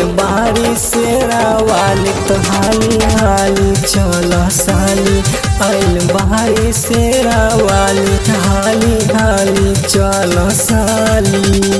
आइल बारी शेरा वाली तो हाली हाली चल साली आइल बारी शेरा वाली हाली हाली चल साली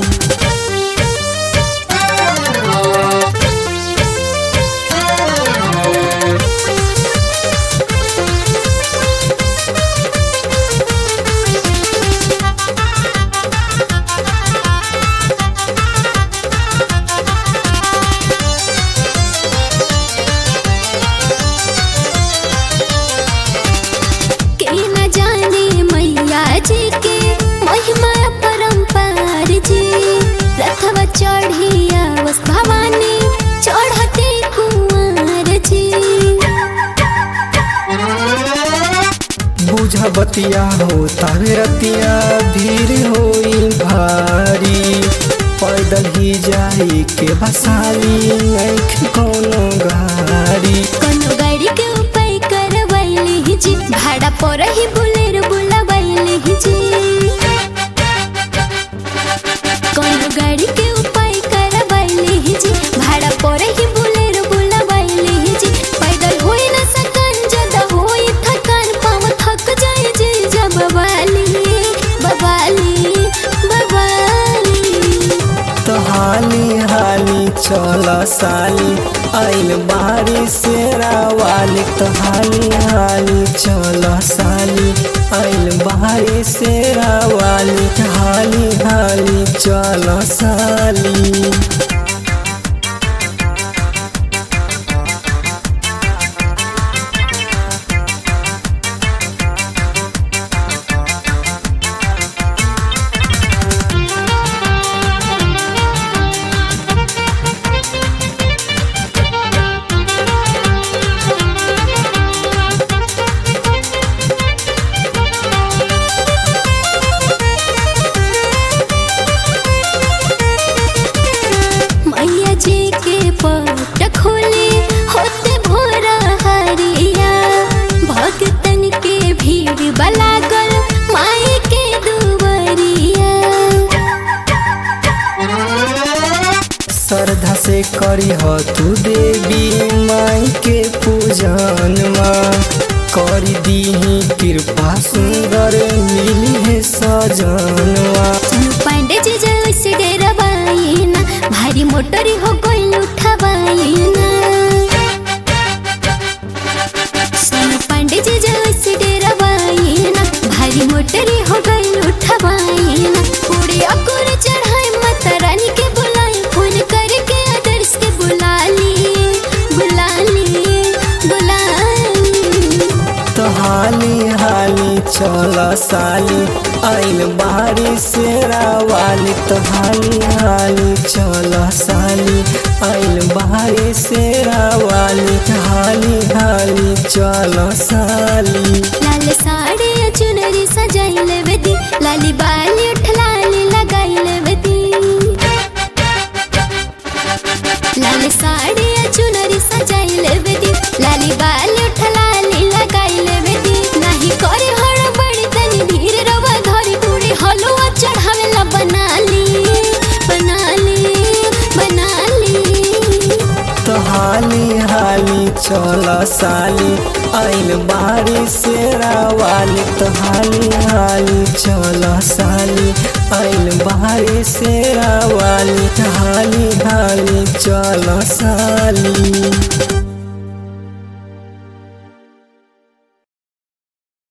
के न जाने मैया जी के महिमा परम्पार जी रथवा चढ़िया वस भवानी चढ़ते कुंवर जी बुझ बतिया हो तावे रतिया भीड़ होई भारी पैदल ही जाई के बसाली आँख कोनो गाड़ी कोनो गाड़ी के उपाय करवैली जी भाड़ा पर ही बुलेर बुलावैली जी कोनो गाड़ी के उपाय करवैली जी भाड़ा पर ही बुलेर बुलावैली जी पैदल होई न सकन जदा होई थकान पाँव थक जाए जी जब बवाली बवाली बवाली तो हाली हाली चल साली आइल बारी शेरा वाली तो हाली हाली चल साली आइल बारी शेरा वाली हाली हाली चल साली मैया जी के पट खोले होते भोरा हरिया भक्तन के भीड़ बलागल माई के दुवरिया श्रद्धा से करी हो तू देवी माई के पूजन करी दीही कृपा सुंदर मिली है सजनवा सोनू पांडे जी जैसे डेरवाई ना भारी मोटरी हो गई उठवाई ना सोनू पांडे जी जैसे डेरवाई ना भारी मोटरी हो गई उठवाई ना पूरी अकुर चढ़ाई माता रानी के बुलाई फोन करके आदर्श के बुला ली बुला ली बुला ली तो हाली हाली चल साली आइल बारी शेरा वाली तो हाली हाली चल साली आइल बारी शेरा वाली हाली हाली चल साली लाल साड़ी चुनरी सजाई लेवती लाली बाली उठ लाली लगाई लेवती लाल साड़ी चुनरी सजाई लेवती लाली बाली उठ लाली लगाई लेवती नाही करे हड़ बड़ी तनी धीर रवा धरी पूरी हलवा चढ़ावेला बना ली बना ली बना ली तो हाली हाली चल साली आइल बारी शेरा वाली तो हाली हाली चल साली आइल बारी शेरा वाली हाली हाली चल साली